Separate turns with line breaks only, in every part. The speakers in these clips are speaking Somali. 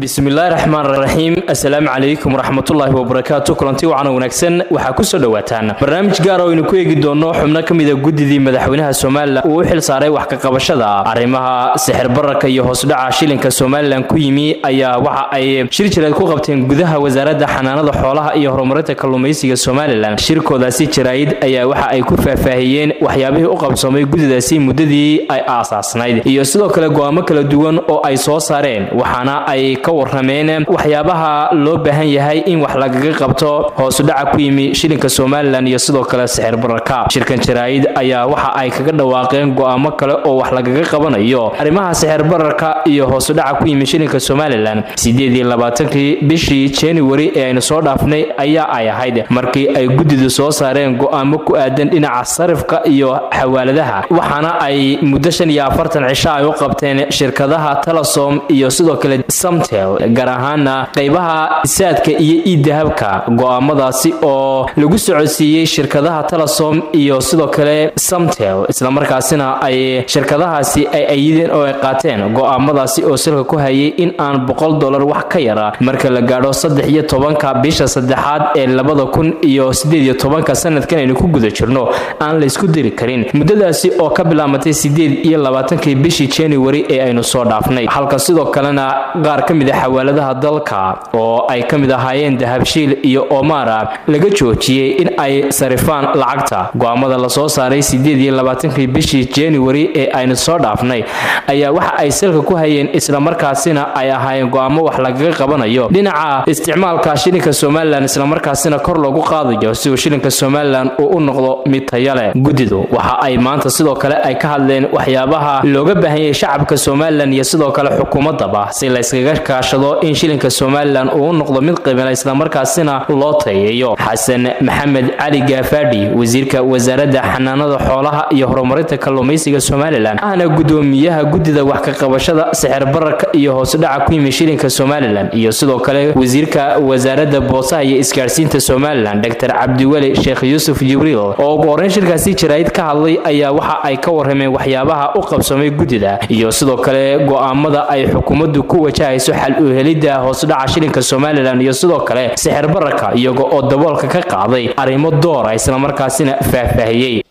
bismillaahi raxmaan raxiim assalaamu calaykum waraxmatullaahi wabarakaatu kulanti wacan wanaagsan waxaa kusoo dhowaataan barnaamij gaar oo aynu ku eegi doonno xubno ka mida guddidii madaxweynaha somalilan uu u xil saaray wax ka qabashada arrimaha sixir bararka iyo hoosdhaca shilinka somalilan ku yimi ayaa waxa ay shir jireed ku qabteen gudaha wasaaradda xanaanada xoolaha iyo horumarinta kalluumaysiga somalilan shirkoodaasi jaraa'id ayaa waxa ay ku faahfaahiyeen waxyaabihii u qabsoomay guddidaasi muddadii ay aasaasnayd iyo sidoo kale go'aamo kala duwan oo ay soo saareen waxaana ay ka warrameen waxyaabaha loo baahan yahay in wax lagaga qabto hoosudhaca ku yimi shilinka somalilan iyo sidoo kale sixir bararka shirkan jaraa'id ayaa waxa ay kaga dhawaaqeen go'aamo kale oo wax lagaga qabanayo arrimaha sixir bararka iyo hoosudhaca ku yimi shilinka somalilan sideed iyo labaatankii bishii january ee aynu soo dhaafnay ayaa ay ahayd markii ay guddidu soo saareen go'aamo ku aadan dhinaca sarifka iyo xawaaladaha waxaana ay muddo shan iyo afartan cisho ay u qabteen shirkadaha telesom iyo sidoo kale samtel gaar ahaana qaybaha saadka iyo iidahabka go'aamadaasi oo lagu socodsiiyey shirkadaha telesom iyo sidoo kale samtel islamarkaasina ay shirkadahaasi ay ayideen oo ay qaateen go'aamadaasi oo silka ku hayay in aan boqol dolar wax ka yara marka la gaadho saddex iyo tobanka bisha saddexaad ee labada kun iyo sideed iyo tobanka sanadkan aynu ku guda jirno aan laysku diri karin muddadaasi oo ka bilaamatay sideed iyo labaatankii bishii january ee aynu soo dhaafnay halka sidoo kalena qaar ka mid a xawaaladaha dalka oo ay ka mid ahaayeen dahabshiil iyo omara laga joojiyey in ay sarifaan lacagta go'aamada lasoo saaray sideed iyo labaatankii bishii january ee aynu soo dhaafnay ayaa waxa ay salka ku hayeen islamarkaasina ay ahaayeen go'aamo wax lagaga qabanayo dhinaca isticmaalka shilinka somalilan islamarkaasina kor loogu qaadayo si uu shilinka somalilan uu u noqdo mid taya leh guddidu waxa ay maanta sidoo kale ay ka hadleen waxyaabaha looga baahan yahay shacabka somalilan iyo sidoo kale xukuumadaba si layskaga kaashado in shilinka somalilan uu u noqdo mid qibila islamarkaasina loo tayeeyo xasan maxamed cali gaafadhi wasiirka wasaaradda xanaanada xoolaha iyo horumarinta kalluumaysiga somalilan ahna gudoomiyaha guddida wax ka qabashada sixir bararka iyo hoosudhaca ku yimi shilinka somalilan iyo sidoo kale wasiirka wasaaradda boosaha iyo isgaadhsiinta somalilan dr cabdiweli sheekh yuusuf jibriil oo ugu horreyn shirkaasi jaraa'id ka hadlay ayaa waxa ay ka warrameen waxyaabaha u qabsoomay guddida iyo sidoo kale go'aamada ay xukuumaddu ku wajahayso xal u helidda hoosudhaca shilinka somalilan iyo sidoo kale sixir bararka iyaga oo daboolka ka qaaday arrimo doora islamarkaasina faahfaahiyey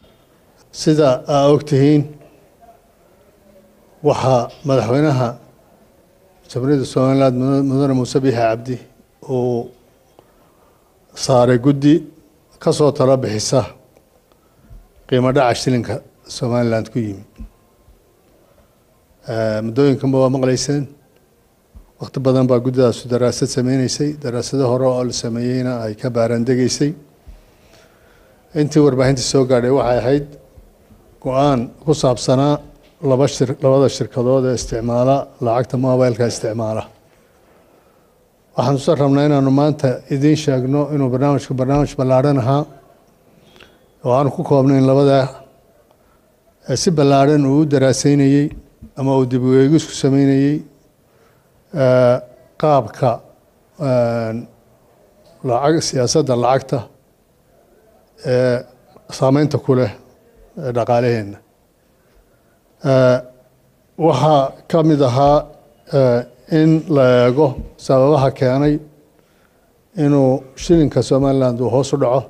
sida aa ogtihiin waxaa madaxweynaha jamhuuriyadda somaliland mudane muuse biixi cabdi uu saaray guddi ka soo talo bixisa qiimo dhaca shilinka somaliland ku yimi muddooyinkanba waa maqlayseen wakti badan baa guddidaasu daraasad sameyneysay daraasado hore oo la sameeyeyna ay ka baaraandegeysay intii warbaahinta soo gaadhay waxay ahayd go-aan ku saabsanaa laba shir labada shirkadood ee isticmaala lacagta mobileka isticmaala waxaan usa rabnaa inaanu maanta idiin sheegno inuu barnaamijku barnaamij ballaadhan ahaa oo aanu ku koobnayn labadaa si ballaadhan uu u daraaseynayey ama uu dib u eegisku sameynayey qaabka lacag siyaasadda lacagta ee saameynta ku leh dhaqaalaheenna waxaa ka mid ahaa in la eego sababaha keenay inuu shilinka somaliland uu hoos u dhaco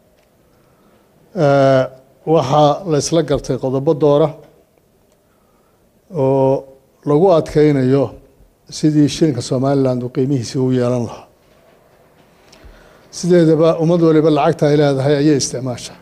waxaa la isla gartay qodobo doora oo lagu adkeynayo sidii shilinka somaliland uu qiimihiisii u yeelan lahaa sideedaba ummad waliba lacagta ay leedahay ayay isticmaasha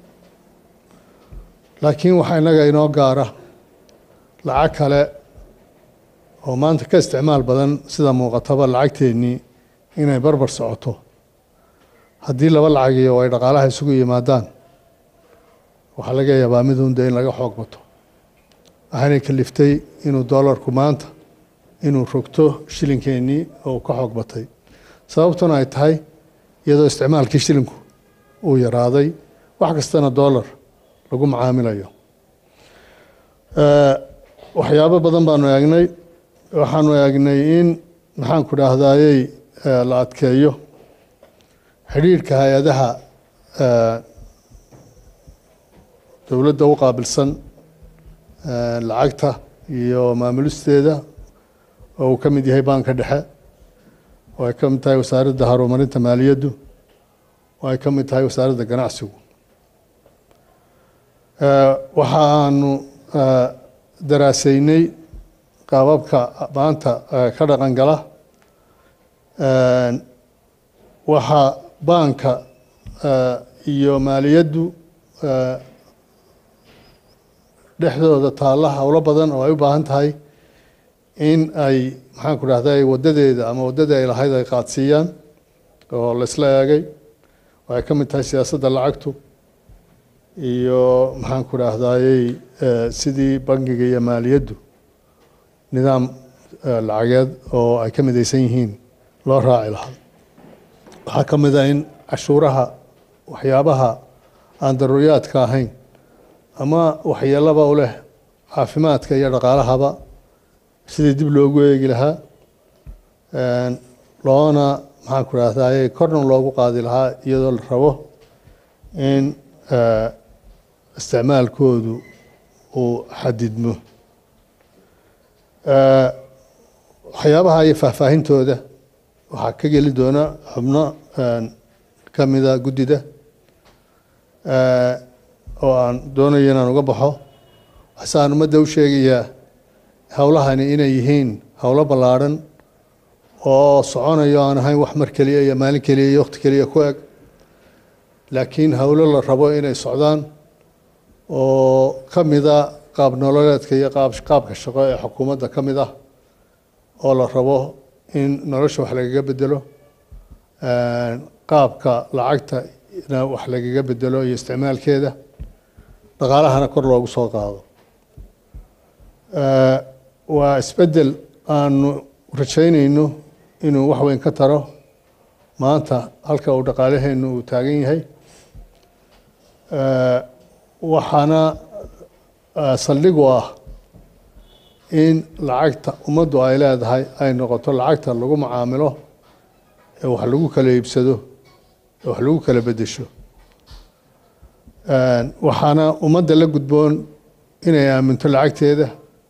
laakiin waxaa innaga inoo gaara lacag kale oo maanta ka isticmaal badan sida muuqataba lacagteennii inay barbar socoto haddii laba lacagiyo ay dhaqaalaha isugu yimaadaan waxaa laga yaabaa midunda in laga xoog bato waxaanay kaliftay inuu doolarku maanta inuu rogto shilinkeenii oo ka xoog batay sababtuna ay tahay iyadoo isticmaalkii shilinku uu yaraaday wax kastana doolar lagu macaamilayo waxyaabo badan baanu eegnay waxaanu eegnay in maxaanku dhaahdayey la adkeeyo xidhiirhka hay-adaha dowladda u qaabilsan lacagta iyo maamulisteeda oo uu ka mid yahay baanka dhexe oo ay ka mid tahay wasaaradda horumarinta maaliyaddu oo ay ka mid tahay wasaaradda ganacsigu waxa aanu daraasaynay qaababka maanta ka dhaqan gala waxaa baanka iyo maaliyaddu dhexdooda taalla howlo badan oo ay u baahan tahay in ay maxaan ku dhahday wadadeeda ama waddadii ay lahayd ay qaadsiiyaan oo la isla eegay waxay ka mid tahay siyaasadda lacagtu iyo maxaan ku dhahdaayey sidii bangiga iyo maaliyaddu nidaam lacageed oo ay ka midaysan yihiin loo raaci lahaa waxaa ka mid ah in cashuuraha waxyaabaha aan daruuriyaadka ahayn ama waxyeelaba u leh caafimaadka iyo dhaqaalahaba sidii dib loogu eegi lahaa loona maxaan ku dhahdaye korna loogu qaadi lahaa iyadoo la rabo in isticmaalkoodu uu xadidmo waxyaabaha iyo faahfaahintooda waxaa ka geli doona xubno ka mida guddida oo aan doonayo inaan uga baxo waxsaan ummadda u sheegayaa howlahani inay yihiin howlo ballaadhan oo soconayo aan ahayn wax mar keliya iyo maalin keliya iyo waqti keliya ku eg laakiin howlo la rabo inay socdaan oo ka mida qaab nololeedka iyo qaab qaabka shaqo ee xukuumadda ka mid ah oo la rabo in nolosha wax lagaga bedelo qaabka lacagtana wax lagaga bedelo iyo isticmaalkeeda dhaqaalahana kor loogu soo qaado waa isbeddel aanu rajaynayno inuu wax weyn ka taro maanta halka uu dhaqaalaheenu uu taagan yahay waxaana saldhig u ah in lacagta ummaddu ay leedahay ay noqoto lacagta lagu macaamilo ee wax lagu kala iibsado ee wax lagu kala beddesho waxaana ummadda la gudboon inay aaminto lacagteeda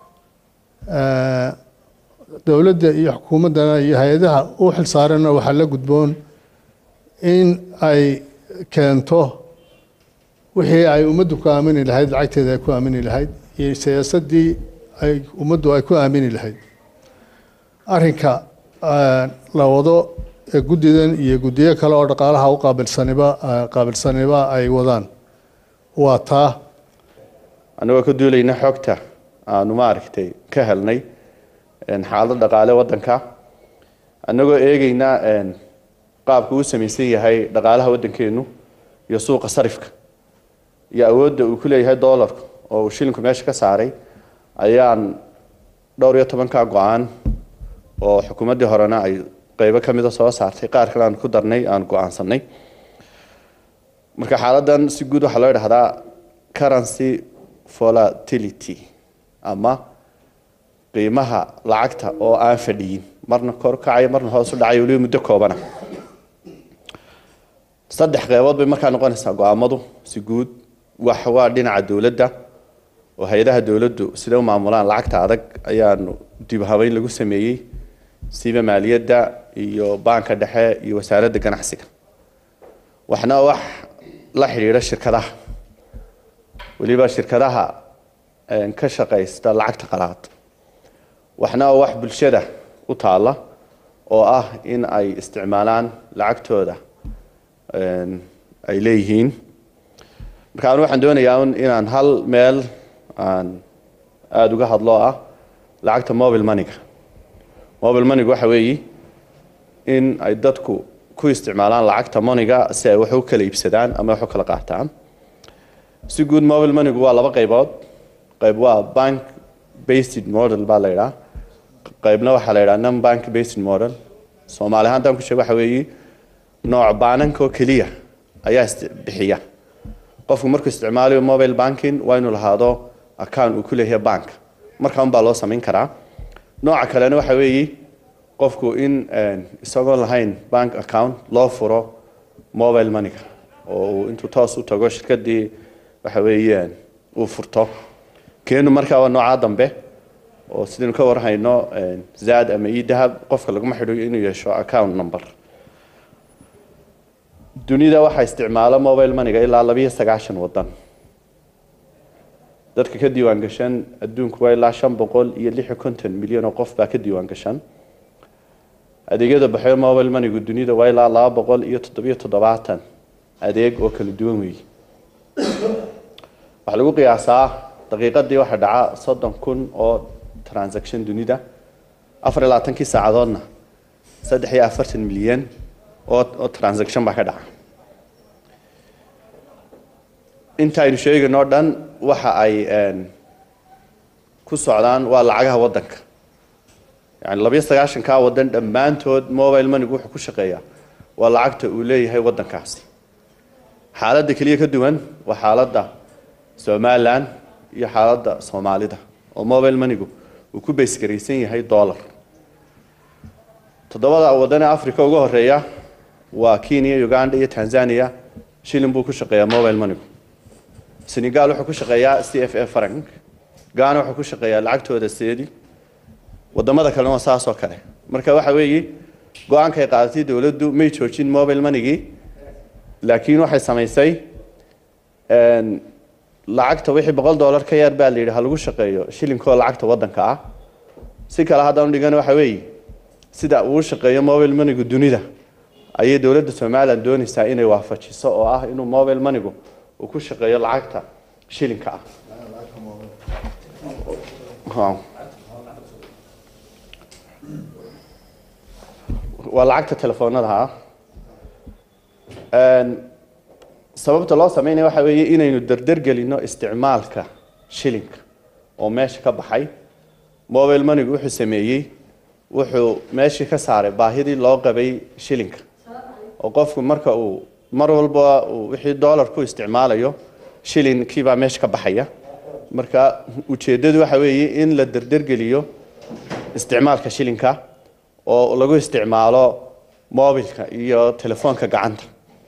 dowladda iyo xukuumaddana iyo hay-adaha u xilsaaranna waxaa la gudboon in ay keento wixii ay ummaddu ku aamini lahayd lacagteeda ay ku aamini lahayd iyo siyaasaddii ay ummaddu ay ku aamini lahayd arrinka la wado ee guddidan iyo guddiyo kale oo dhaqaalaha u qaabilsaniba qaabilsaniba ay wadaan waa taa
annagoo ka duulayna xogta aanu maaragtay ka helnay xaalad dhaqaale waddanka annagoo eegeyna qaabka uu samaysan yahay dhaqaalaha waddankeenu iyo suuqa sarifka iyo awoodda uu ku leeyahay doolarku oo uu shilinku meesha ka saaray ayaan dhowr iyo tobankaa go-aan oo xukuumaddii horena ay qeybo ka mida soo saartay qaar kale aan ku darnay aan go-aansanay marka xaaladdan si guud waxaa loo idhahdaa currency volatility ama qiimaha lacagta oo aan fadhiyin marna kor kacayo marna hoos u dhacayo weliba muddo koobana saddex qeybood bay markaa noqonaysaa go-aamadu si guud wax waa dhinaca dowladda oo hay-adaha dowladdu siday u maamulaan lacagta adag ayaanu dib habeyn lagu sameeyey siba maaliyadda iyo baanka dhexe iyo wasaaradda ganacsiga waxna wax la xidhiidha shirkadaha weliba shirkadaha ka shaqaysta lacagta qalaad waxna wax bulshada u taalla oo ah in ay isticmaalaan lacagtooda ay leeyihiin marka anu waxaan doonayaa inaan hal meel aan aada uga hadlo ah lacagta mobile moneyga mobile moneyga waxa weeyi in ay dadku ku isticmaalaan lacagta moneyga si ay wax u kala iibsadaan ama wax u kala qaataan si guud mobile moneygu waa laba qaybood qayb waa bank based model baa la yidhaha qaybna waxaa la yidhaha non bank based model soomaali ahaan haddaan ku sheego waxa weeyi nooc baananka oo keliya ayaa bixiya qofku markuu isticmaalayo mobile banking waa inuu lahaado account uu ku leeyahay bank markaa un baa loo samayn karaa nooca kalena waxa weeyi qofku in isagoon lahayn bank account loo furo mobile moneyga oo uu intuu toos u tago shirkadii waxa weeyaan uu furto keenu markaa waa noocaa dambe oo sidaynu ka warhayno zaad ama idahab qofka laguma xidhiyo inuu yeesho account number dunida waxaa isticmaala mobile moneyga ilaa labiyo sagaashan wadan dadka ka diiwaan gashan adduunku waa ilaa shan boqol iyo lix iyo konton milyan oo qof baa ka diiwaan gashan adeegyada baxyo mobile moneygu dunida waa ilaa laba boqol iyo toddobiyo toddobaatan adeeg oo kala duwan weeye waxaa lagu qiyaasaa daqiiqadii waxaa dhaca soddon kun oo transaction dunida afar iyo labaatankii saacadoodna saddex iyo afartan milyan oo oo transaction baa ka dhaca inta aynu sheegayno o dhan waxa ay ku socdaan waa lacagaha waddanka yani labiyo sagaashankaa waddan dhammaantood mobile moneygu wuxuu ku shaqeeyaa waa lacagta uu leeyahay waddankaasi xaaladda keliya ka duwan waa xaaladda somalilan iyo xaaladda soomaalida oo mobile moneygu uu ku baysgaraysan yahay dollar toddobada waddan ee africa uga horeeya waa kenya uganda iyo tanzania shilin buu ku shaqeeyaa mobile moneygu senegal wuxuu ku shaqeeyaa c f a frank ghana wuxuu ku shaqeeyaa lacagtooda seedi wadamada kalena waa saas oo kale marka waxa weeye go-aanka ay qaadatay dowladdu may joojin mobile moneygii laakiin waxay samaysay lacagta wixii boqol dollar ka yar baa la yidhi ha lagu shaqeeyo shilinkoo lacagta waddanka ah si kale haddaan dhigan waxa weeye sida uu shaqeeyo mobile moneygu dunida ayay dowladda somalilan doonaysaa inay waafajiso oo ah inuu mobile moneygu uu ku shaqeeyo lacagta shilinka ah waa lacagta telefoonada ah sababta loo sameynaya waxa weeye inaynu derdergelino isticmaalka shilinka oo meesha ka baxay mobile moneygu wuxuu sameeyey wuxuu meeshii ka saaray baahidii loo qabay shilinka oo qofku marka uu mar walba uu wixii dollar ku isticmaalayo shilinkiibaa meesha ka baxaya marka ujeeddadu waxa weeye in la derdergeliyo isticmaalka shilinka oo lagu isticmaalo mobilka iyo telefoonka gacanta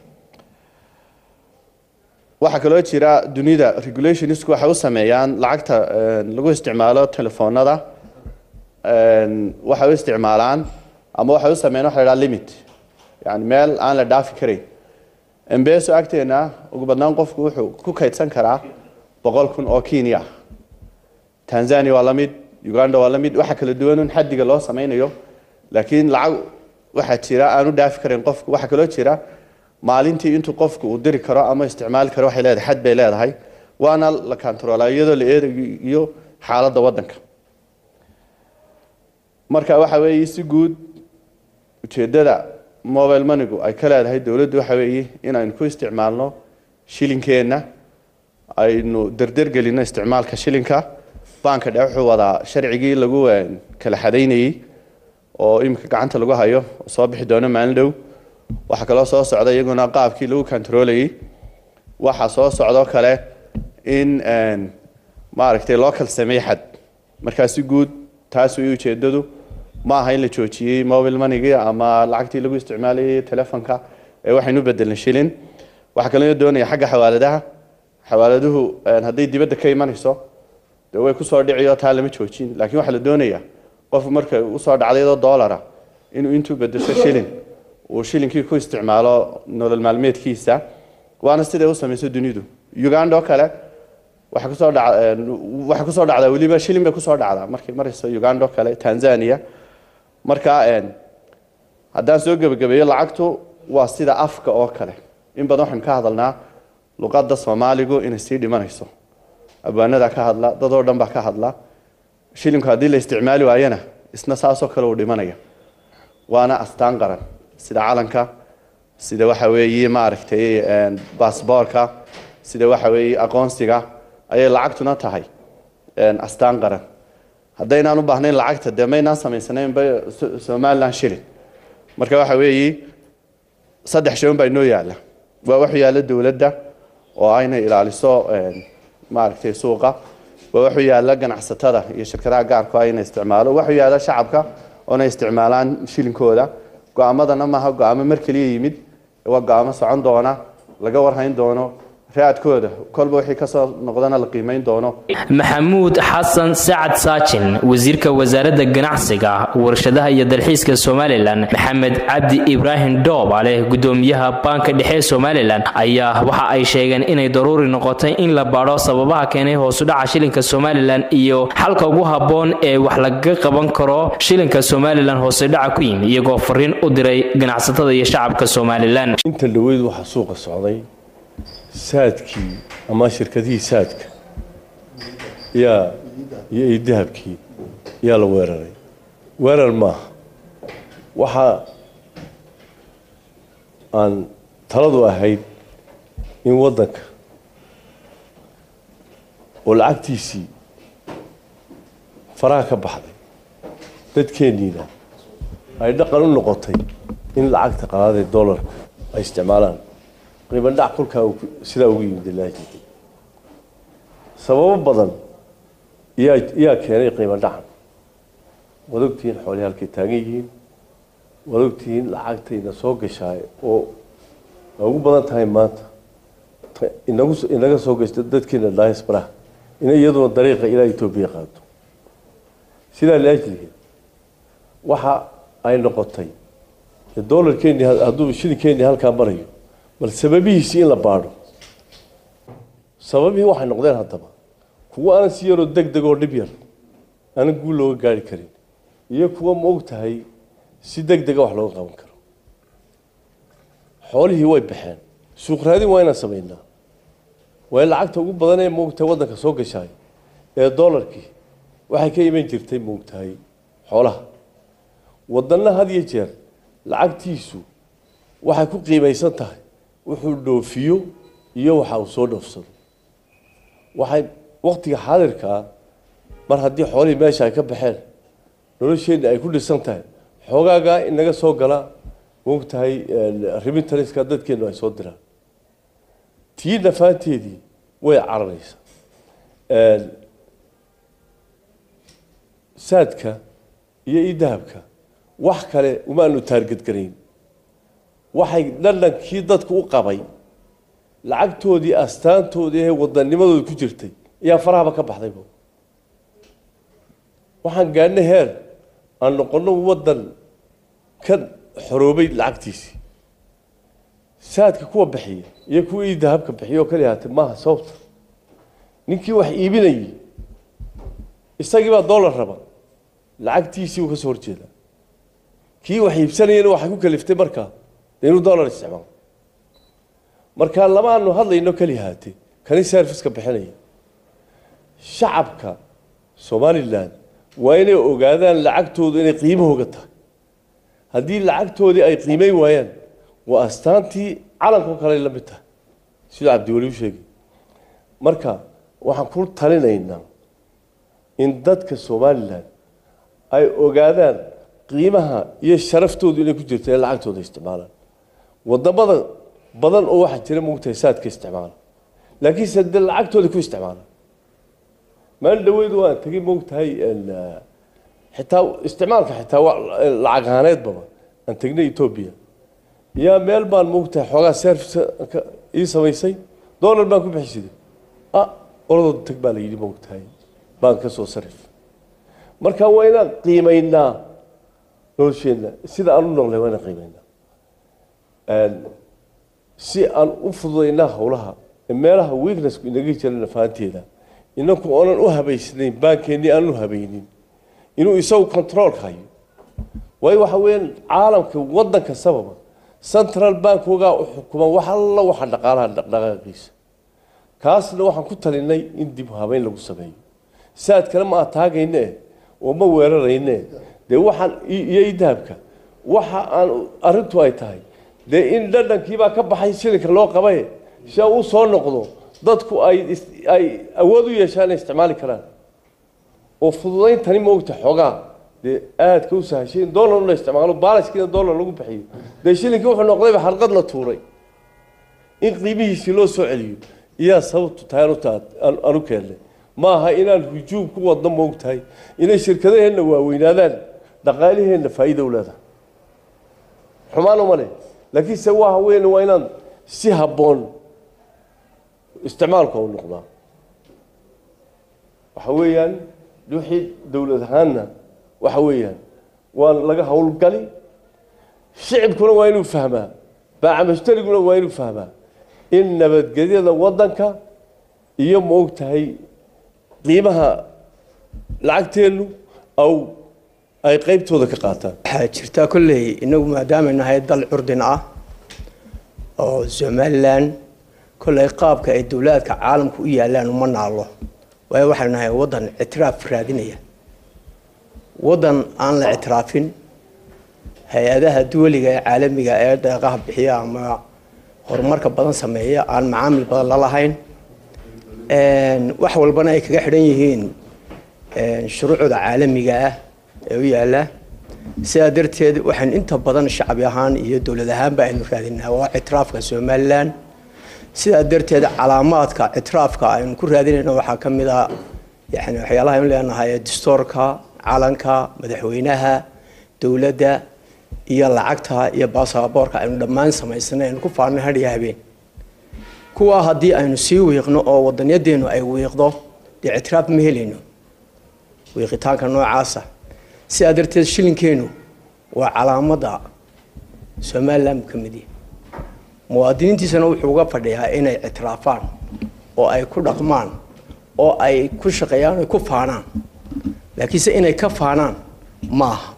waxaa kaloo jira dunida regulationsku waxay u sameeyaan lacagta lagu isticmaalo telefoonada waxay u isticmaalaan ama waxay u sameeyaan waxa la dhaha limit yani meel aan la dhaafi karayn embeso agteena ugu badnaan qofku wuxuu ku kaydsan karaa boqol kun oo kenya tanzania waa la mid uganda waa la mid waxa kala duwanun xaddiga loo sameynayo laakiin lacag waxaa jira aan u dhaafi karayn qofku waxaa kaloo jira maalintii intuu qofku uu diri karo ama isticmaali karo waxay leedahay xad bay leedahay waana la controlaa iyadoo la eegayo xaaladda waddanka marka waxa weeye si guud ujeeddada mobile moneygu ay ka leedahay dowladdu waxa weeye inaynu ku isticmaalno shilinkeenna aynu derdergelino isticmaalka shilinka banka dhe wuxuu wadaa sharcigii lagu kala xadaynayey oo iminka gacanta lagu hayo oo soo bixi doono maalin dhow waxaa kaloo soo socda iyaguna qaabkii lagu controlayey waxaa soo socdoo kale in maaragtay loo kala sameey xad markaa si guud taas way ujeedadu ma aha in la joojiyey mobile moneygii ama lacagtii lagu isticmaalayay telefonka ee waxaynu bedelnay shilin waxaa kaloo doonaya xagga xawaaladaha xawaaladuhu hadday dibadda ka imanayso dee way kusoo dhiciyo taa lama joojin laakiin waxaa la doonaya qofku marka usoo dhacday iyadoo dollara inuu intuu bedesho shilin uu shilinkii ku isticmaalo nolol maalmeedkiisa waana siday u samayso dunidu uganda oo kale waxay kusoo dha waxay kusoo dhacdaa weliba shilin bay kusoo dhacdaa markay marayso uganda oo kale tanzania marka haddaan soo gebagabeeyo lacagtu waa sida afka oo kale in badan waxaynu ka hadalnaa luqadda soomaaligu inay sii dhimanayso abwaanadaa ka hadla dadoo dhan baa ka hadla shilinku haddii la isticmaali waayana isna saasoo kale uu dhimanaya waana astaan qaran sida calanka sida waxa weeye maaragtay baasboorka sida waxa weeye aqoonsiga ayay lacagtuna tahay astaan qaran haddaynaan u baahnayn lacagta dee maynaan samaysanaynba somalilan shilin marka waxa weeye saddex shay unbaa inoo yaalla waa waxu yaalla dowladda oo aynay ilaaliso maaragtay suuqa waa waxu yaalla ganacsatada iyo shirkadaha gaarku ayna isticmaalo waxu yaalla shacabka oona isticmaalaan shilinkooda go-aamadana maaha go-aamo mar keliya yimid waa go-aamo socon doona laga warhayn doono raadkooda kolba wixii kasoo noqdana la qiimeyn doono
maxamuud xasan sacad saajin wasiirka wasaaradda ganacsiga warshadaha iyo dalxiiska somalilan maxamed cabdi ibraahim dhoobale gudoomiyaha baanka dhexe somalilan ayaa waxa ay sheegeen inay daruuri noqotay in la baadho sababaha keenay hoosudhaca shilinka somalilan iyo xalka ugu habboon ee wax lagaga qaban karo shilinka somalilan hoosudhaca ku yimi iyagoo fariin u diray ganacsatada iyo shacabka somalilan
inta dhaweyd waxaa suuqa socday saadkii ama shirkadihii saadka yaa iyo iyo dahabkii yaa la weeraray weerar maaha waxaa aan taladu ahayd in waddanka oo lacagtiisii faraha ka baxday dadkeenniina ay dhaqan u noqotay in lacagta qalaadee dollarka ay isticmaalaan qiimo dhac kolkaa sidaa ugu yimid ilaahi sababo badan yaa yaa keenay qiimo dhacan waad ogtihiin xoolihii halkay taagan yihiin waad ogtihiin lacagtayna soo gashaay oo ay ugu badan tahay maanta inagu inaga soo gashta dadkeena diasporaha ina iyaduna dariiqa ilaa etoobiya qaado sidaa liajligeed waxa ay noqotay dollarkeeni hadduu shilinkeeni halkaa marayo bal sababihiisi in la baadho sababihii waxay noqdeen haddaba kuwo aanan si yaroo deg deg oo dhib yar aanan guul looga gaari karin iyo kuwo ma og tahay si deg dega wax looga qaban karo xoolihii way baxeen suuq raadin waa inaan samaynaa waayo lacagta ugu badan ee maogtahay waddanka soo gashaay ee dollarkii waxay ka iman jirtay maogtahay xoolaha waddanna had iyo jeer lacagtiisu waxay ku qiimaysan tahay wuxuu dhoofiyo iyo waxa uu soo dhoofsado waxay waktiga xaadirkaa mar haddii xoolihii meesha ay ka baxeen nolosheenna ay ku dhisan tahay xoogaagaa inaga soo gala moogtahay rimitanska dadkeenu ay soo diraan tii nafaanteedii way cararaysaa saadka iyo idahabka wax kale umaanu taargadgarayn waxay dhadhankii dadku u qabay lacagtoodii astaantoodii ee wadanimadooda ku jirtay ayaa farahaba ka baxdayba waxaan gaadhnay heer aan noqono waddan ka xoroobay lacagtiisii saadka kuwa bixiya iyo kuwa ii dahabka bixiya oo kaliya haatee maaha sababta ninkii wax iibinayay isagii baa dollar raba lacagtiisii uu ka soo horjeedaa kii wax iibsanayana waxay ku kaliftay markaa inuu dollar isticmaalo markaa lamaanu hadlayno keliya haatee kani serviceka bixinaya shacabka somalilan waa inay ogaadaan lacagtoodu inay qiimahooga tahay haddii lacagtoodii ay qiimeyn waayaan waa astaantii calanka oo kale la mid tahay siduu cabdiweli u sheegay marka waxaan ku talinaynaa in dadka somalilan ay ogaadaan qiimaha iyo sharaftoodu inay ku jirto ee lacagtooda isticmaalaan wadamada badan oo waxaa jira mogtahay saadka isticmaala laakiinse dee lacagtooda ku isticmaala maalin dhaweyd waan tegay mogtahay xitaa isticmaalka xitaa lacag ahaaneedbaba aan tegnay etoobiya yaa meel baan mogtahay xoogaa service ii samaysay dollar baan ku bixisiday ah oladooda tag baa la yidhi mogtahay baan ka soo sarif marka waa inaan qiimaynaa nolosheenna sida aan u noqlay waa inaan qiimaynaa si aan u fududaynaa howlaha meelaha weaknessku inaga jira nafaanteeda inaku oonan u habaysnayn baankeenii aan u habaynin inuu isagu controolka hayo waayo waxa weeyaan caalamka waddanka sababa central bankogaa u xukuma wax alla waxa dhaqaalaha dhaqdhaqaaqiisa kaasna waxaan ku talinay in dib habeyn lagu sameeyo saad kale ma ataagayne oo ma weerarayne dee waxaan iyo idahabka waxa aan arrintu ay tahay dee in dhadhankiibaa ka baxay shilinka loo qabay si u soo noqdo dadku ay ay awood u yeeshaan inay isticmaali karaan oo fududayntani maogta xoogaa dee aadka u sahashay in dollar la isticmaalo baalaskiina dollar lagu bixiyo dee shilinkii wuxuu noqdayba xalqad la tuuray in qiimihiisii loo soo celiyo iyaa sababtu tahay anuta anu keennay ma aha inaan hujuum ku wadno maogtahay inay shirkadaheenna waaweynaadaan dhaqaaliheenna faa'iida u leedahay xumaan uma leh laakiinse waxa weyn waa inaan si habboon isticmaalka u noqdaa waxa weeyaan wixii dowlad ahaanna waxa weeyaan waa laga howlgali shicibkuna waa inuu fahmaa baacamushtariguna waa inuu fahmaa in nabadgelyada waddanka iyo ma og tahay qiimaha lacagteennu aw ay qaybtooda ka qaataan
waxaa jirtaa kolley inagu maadaama nahay dal curdin ah oo somalilan kolley qaabka ay dowlaadka caalamka u yaalaan uma naalo waayo waxaynu nahay waddan ictiraaf raadinaya waddan aan la ictiraafin hay-adaha duwaliga ee caalamiga ee deeqaha bixiya ama horumarka badan sameeya aan macaamil badan la lahayn wax walbana ay kaga xidhan yihiin shuruucda caalamiga ah ee u yaala sidaa darteed waxaan inta badan shacbi ahaan iyo dowlad ahaanba aynu raadinaa waa ictiraafka somalilan sidaa darteed calaamaadka ictiraafka aynu ku raadinayno waxaa ka mid a yani waxyaalaha aynu leenahay dastoorka calanka madaxweynaha dowladda iyo lacagta iyo baasaboorka aynu dhammaan samaysanay aynu ku faarnay hadhiyo habeen kuwaa haddii aynu sii wiiqno oo wadanyadeennu ay wiiqdo dee ictiraaf ma helayno wiiqitaanka noocaasa sidaa darteed shilinkeennu waa calaamadda somalilan ka mid yahay muwaadiniintiisana wuxuu uga fadhiyaa inay ictiraafaan oo ay ku dhaqmaan oo ay ku shaqeeyaan ay ku faanaan laakiinse inay ka faanaan maaha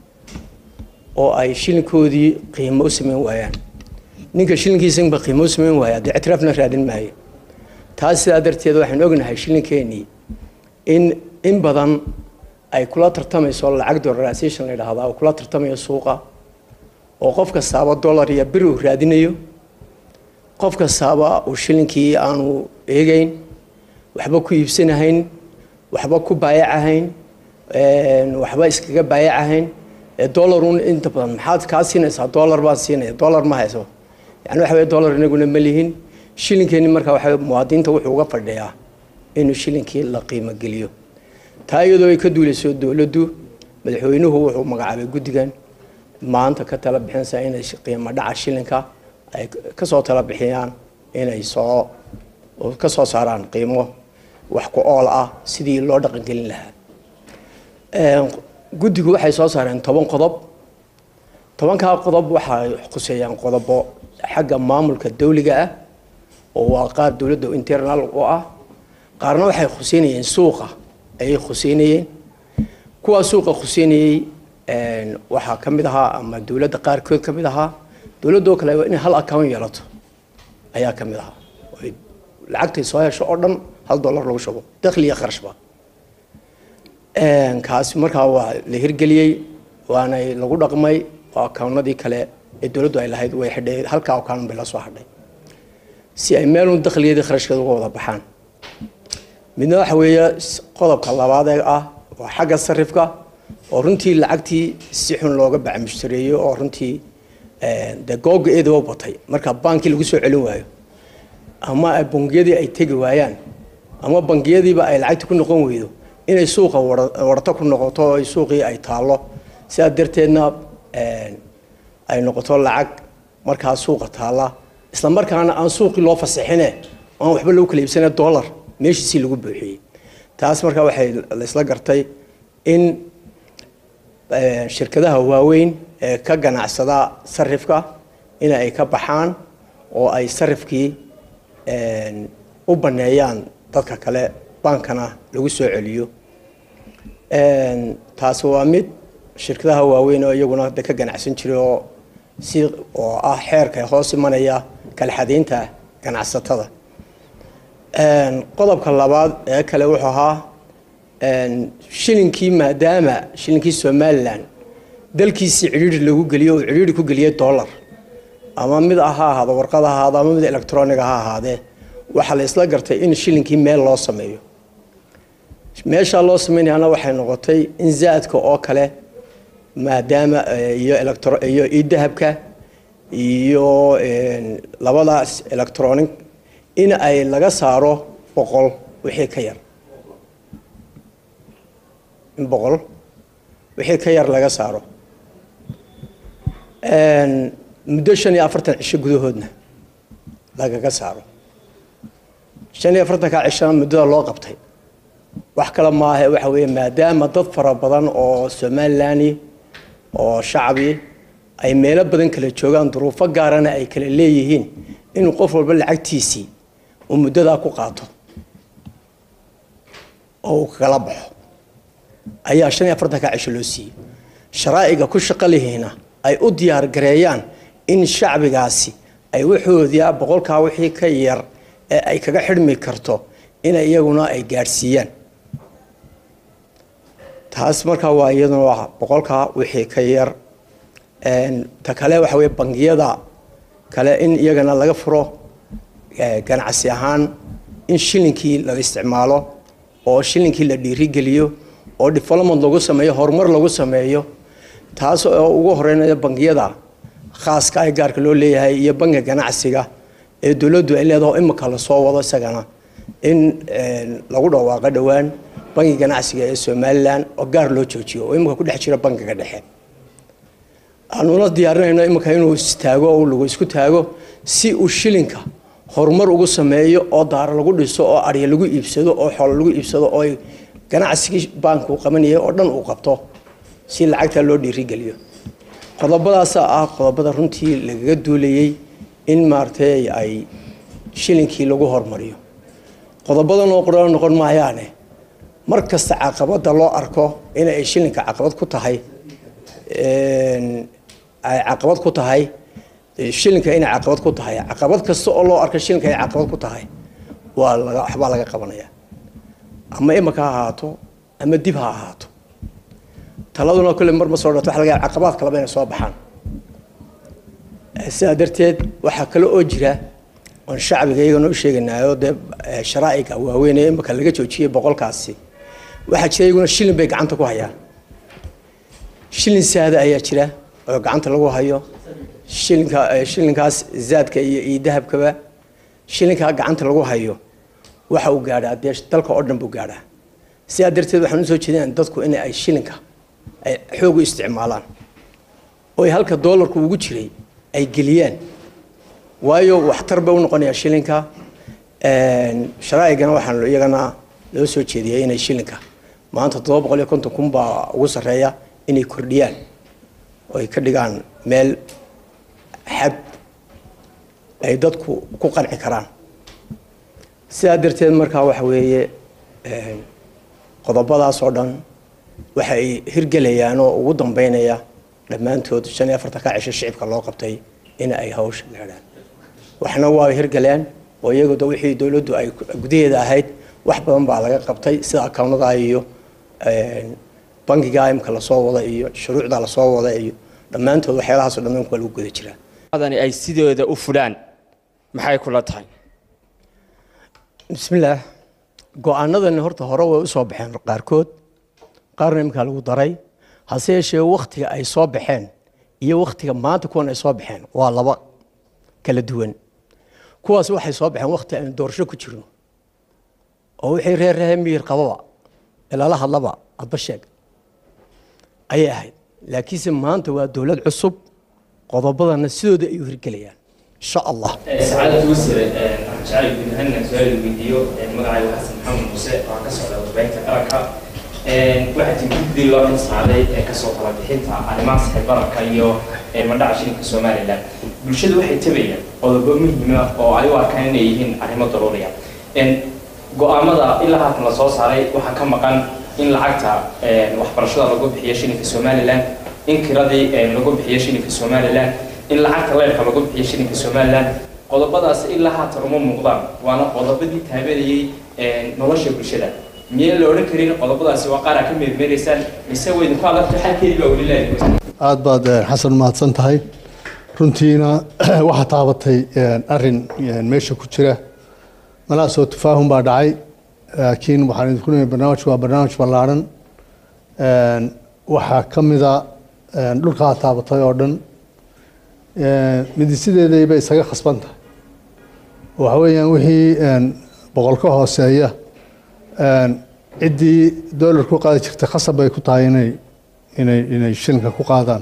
oo ay shilinkoodii qiimo u samayn waayaan ninka shilinkiisanba qiimo u samayn waaya dee ictiraafna raadin maayo taas sidaa darteed waxaan ognahay shilinkeenii in in badan ay kula tartamayso lacag dollarization la yidhaahdaa oo kula tartamayo suuqa oo qof kastaaba dollar iyo bir uu raadinayo qof kastaaba uu shilinkii aanu eegeyn waxba ku iibsanahayn waxba ku baayacahayn waxba iskaga baayacahayn dollarun inta badan maxaad kaa siinaysaa dollar baan siinaya dollar ma hayso yani waxa weye dollar inaguna ma lihin shilinkeeni marka waxa muwaadiniinta wuxuu uga fadhiyaa inuu shilinkii la qiimo geliyo taa iyadoo ay ka duulayso dowladdu madaxweynuhu wuxuu magacaabay guddigan maanta ka tala bixinaysaa inay qiimo dhaca shilinka ay kasoo tala bixiyaan inay soo ka soo saaraan qiimo wax ku ool ah sidii loo dhaqangelin lahaa guddigu waxay soo saareen toban qodob tobankaa qodob waxay khuseeyaan qodobo xagga maamulka dawliga ah oo waa qaar dowladda internal u ah qaarna waxay khuseynayeen suuqa ayay khuseynayeen kuwaa suuqa khuseynayey waxaa ka mid ahaa ama dowladda qaarkood ka mid ahaa dowladdoo kale inay hal account yeelato ayaa ka mid ahaa oy lacagtay soo hesho oo dhan hal dollar lagu shubo dakhli iyo qarashba kaasi markaa waa la hirgeliyey waanay lagu dhaqmay oo akaawnadii kale ee dowladdu ay lahayd way xidhay halkaa account bay la soo hadhay si ay meelun dakhligeedii kharashkeeda uga wada baxaan midna waxa weeye qodobka labaad ee ah waa xagga sarifka oo runtii lacagtii si xun looga bacmushtareeyo oo runtii dee googa eedaba batay marka baankii lagu soo celin waayo ama bangiyadii ay tegi waayaan ama bangiyadiiba ay lacagti ku noqon weydo inay suuqa warto ku noqoto oo suuqii ay taallo sidaa darteedna ay noqoto lacag markaa suuqa taalla isla markaana aan suuqii loo fasaxine aan waxba lagu kala iibsane dollar meeshiisii lagu buuxiyey taas markaa waxay laysla gartay in shirkadaha waaweyn ee ka ganacsada sarifka in ay ka baxaan oo ay sarifkii u baneeyaan dadka kale baankana lagu soo celiyo taasi waa mid shirkadaha waaweyn oo iyaguna de ka ganacsan jiray oo si oo ah xeerka hoos imanaya kala xadaynta ganacsatada qodobka labaad ee kale wuxuu ahaa shilinkii maadaama shilinkii somalilan dalkiisii cidhiiri lagu geliyo oo cidhiiri ku geliyay dollar ama mid ha ahaado warqad ha ahaado ama mid electroniga ha ahaadee waxaa la isla gartay in shilinkii meel loo sameeyo meeshaa loo sameynayana waxay noqotay in zaadka oo kale maadaama iyo electro iyo idahabka iyo labadaas electronic in ay laga saaro boqol wixii ka yar in boqol wixii ka yar laga saaro muddo shan iyo afartan cisho gudahoodna lagaga saaro shan iyo afartanka cishana muddada loo qabtay wax kale maaha waxa weeye maadaama dad fara badan oo somalilan oo shacbi ay meelo badan kala joogaan duruufo gaarana ay kala leeyihiin inuu qof walba lacagtiisii uu muddadaa ku qaato oo uu kagala baxo ayaa shan iyo afartanka cisho loo siiyey sharaa'iga ku shaqo lihiina ay u diyaar gareeyaan in shacbigaasi ay waxoodii boqolkaa wixii ka yar ee ay kaga xidhmi karto inay iyaguna ay gaadhsiiyaan taas markaa waa iyaduna waa boqolkaa wixii ka yar ta kale waxa weye bangiyada kale in iyagana laga furo ganacsi ahaan in shilinkii la isticmaalo oo shilinkii la dhiirigeliyo oo development lagu sameeyo horumar lagu sameeyo taas oo ugu horeynaya bangiyada khaaska ee gaarka loo leeyahay iyo bangiga ganacsiga ee dowladdu ay leedaho imika lasoo wado isagana in lagu dhawaaqo dhowaan bangiga ganacsiga ee somalilan oo gaar loo joojiyo oo imika ku dhex jira bangiga dhexe aanuna diyaarinayno imika inuu istaago oo lagu isku taago si uu shilinka horumar ugu sameeyo oo daaro lagu dhiso oo arya lagu iibsado oo xoolo lagu iibsado oo ganacsigii baanku qabanayay oo dhan uu qabto si lacagta loo dhiirigeliyo qodobadaasa ah qodobada runtii lagaga duulayay in maaragtay ay shilinkii lagu hormariyo qodobadan oo qura noqon maayaane mar kasta caqabada loo arko inay shilinka caqabad ku tahay ay caqabad ku tahay shilinka inay caqabad ku tahay caqabad kasta oo loo arko shilinka ay caqabad ku tahay waa laga waxbaa laga qabanaya ama imika ha ahaato ama dib ha ahaato taladuna kolle mar ma soo dhato waxa laga yaaba caqabaad kaleba inay soo baxaan sidaa darteed waxaa kale oo jira oon shacbiga iyagana u sheeganayo dee sharaa'iga waaweyn ee imika laga joojiyey boqolkaasi waxaa jira iyaguna shilin bay gacanta ku hayaan shilin saada ayaa jira oo gacanta lagu hayo shilinka shilinkaas zaadka iyo iyo dahabkaba shilinkaa gacanta lagu hayo waxa uu gaadhaa dee dalka oo dhan buu gaadhaa sidaa darteed waxaan usoo jeedinaa dadku in ay shilinka ay xoog u isticmaalaan oo ay halka doolarku ugu jiray ay geliyaan waayo waxtar bay u noqonayaa shilinka sharaa'igana waxaan iyagana loo soo jeediyay inay shilinka maanta toddoba boqol iyo konton kun baa ugu sarreeya inay kordhiyaan oo ay ka dhigaan meel xad ay dadku ku qanci karaan sidaa darteed markaa waxa weeye qodobadaas oo dhan waxa ay hirgelayaan oo ugu dambeynaya dhammaantood shan iyo afartanka cisho shicibka loo qabtay in ay hawsha gaadhaan waxna waa hirgaleen oo iyagu da wixii dowladdu ay gudaheeda ahayd wax badan baa laga qabtay sida akawnada iyo bangiga imka lasoo wada iyo shuruucda lasoo wada iyo dhammaantood waxyaalahaasoo dhan waa lagu guda jiraa
adani ay sidooda u fulaan maxay kula tahay
bismillaah go-aanadani horta hore way usoo baxeen qaarkood qaarna imkaa lagu daray hase yeeshee waktiga ay soo baxeen iyo waktiga maanta kuwan ay soo baxeen waa laba kala duwan kuwaas waxay soo baxeen wakti aynu doorasho ku jirno oo wixii reer rehe miyir qababa ilala hadlaba adba sheeg ayay ahayd laakiinse maanta waa dowlad cusub qodobadana sidooda ay u hirgelayaan insha allah
sacaadad wasiire waxaan jeclay guud ahaan inaan su-aal weydiiyo magacayga xasan maxamed muuse oo ka socda warbaahinta qaranka waxaa jira guddi loo xilsaaray ee kasoo kala bixinta arrimaha saxiibararka iyo madhaca shilinka somalilan bulshadu waxay tabayaan qodobo muhiima oo ay u arkaan inay yihiin arrimo daruuriya go-aamada ilaa haatan la soo saaray waxaa ka maqan in lacagta waxbarashada lagu bixiyo shilinka somalilan in kiradii lagu bixiyo shilinka somalilan in lacagta leerka lagu bixiyo shilinka somalilan qodobadaas ilaa haatan uma muuqdaan waana qodobadii taabanayay nolosha bulshada miyaan la odhan karin qodobadaasi waa qaar aa ka meermeeraysaan mise way idinku adagto xalkeedii baa weli leedahay
aada baad xasan mahadsan tahay runtiina waxaa taabatay arin meesha ku jira malaasoo tafaahum baa dhacay laakiin waxaan idinku leeyahay barnaamijku waa barnaamij ballaaran waxaa ka mida dhulkaa taabatay oo dhan midisideedayba isaga khasban tahay waxa weeyaan wixii boqol ka hooseeya ciddii doolar ku qaadi jirtay khasab bay ku tahay inay inay inay shilinka ku qaadaan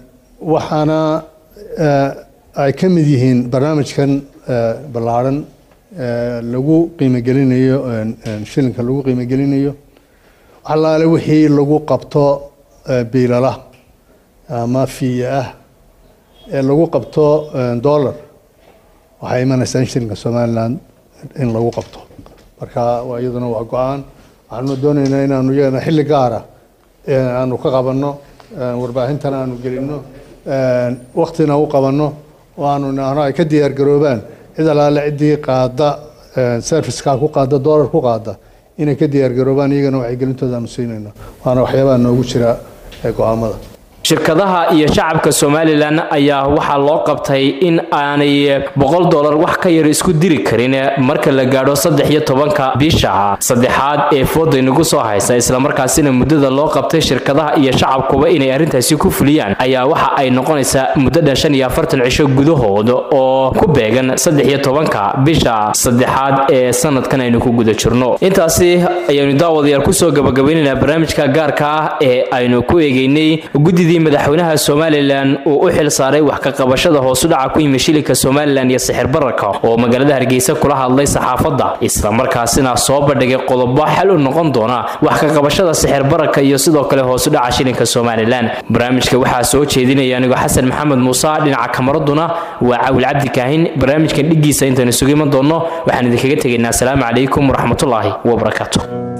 waxaana ay ka mid yihiin barnaamijkan ballaaran lagu qiimogelinayo shilinka lagu qiimogelinayo waxalaale wixii lagu qabto biilala ama fiya ah ee lagu qabto dollar waxay imanaysaa in shilinka somaliland in lagu qabto marka waa iyaduna waa go-aan waxaanu doonaynaa inaanu iyagana xilli gaara aanu ka qabanno warbaahintana aanu gelino waktina u qabanno oo aanu nahno ay ka diyaar garoobaan cid alaale ciddii qaada serviceka ku qaada dollar ku qaada inay ka diyaar garoobaan iyagana wacyigelintooda aanu siinayno waana waxyaabaha noogu jira go-aamada
shirkadaha iyo shacabka somalilan ayaa waxaa loo qabtay in aanay boqol dollar wax ka yar isku diri karin marka la gaadho saddex iyo tobanka bisha saddexaad ee fooda inagu soo haysa islamarkaasina muddada loo qabtay shirkadaha iyo shacabkuba inay arrintaasi ku fuliyaan ayaa waxa ay noqonaysaa muddada shan iyo afartan cisho gudahood oo ku beegan saddex iyo tobanka bisha saddexaad ee sanadkan aynu ku guda jirno intaasi ayaynu daawadayaal kusoo gabagabaynaynaa barnaamijka gaarka ah ee aynu ku eegeynay guddidii madaxweynaha somalilan uu u xil saaray wax ka qabashada hoosu dhaca ku yimi shilinka somalilan iyo sixir bararka oo magaalada hargeysa kula hadlay saxaafadda islamarkaasina soo bandhigay qodobo xal u noqon doona wax ka qabashada sixir bararka iyo sidoo kale hoosu dhaca shilinka somalilan barnaamijka waxaa soo jeedinaya anigoo xasan maxamed muuse dhinaca kamaraduna waa cawil cabdi kaahin barnaamijkan dhiggiisa intaynu isugu iman doonno waxaan idinkaga tegaynaa asalaamu calaykum waraxmatullaahi wabarakaatu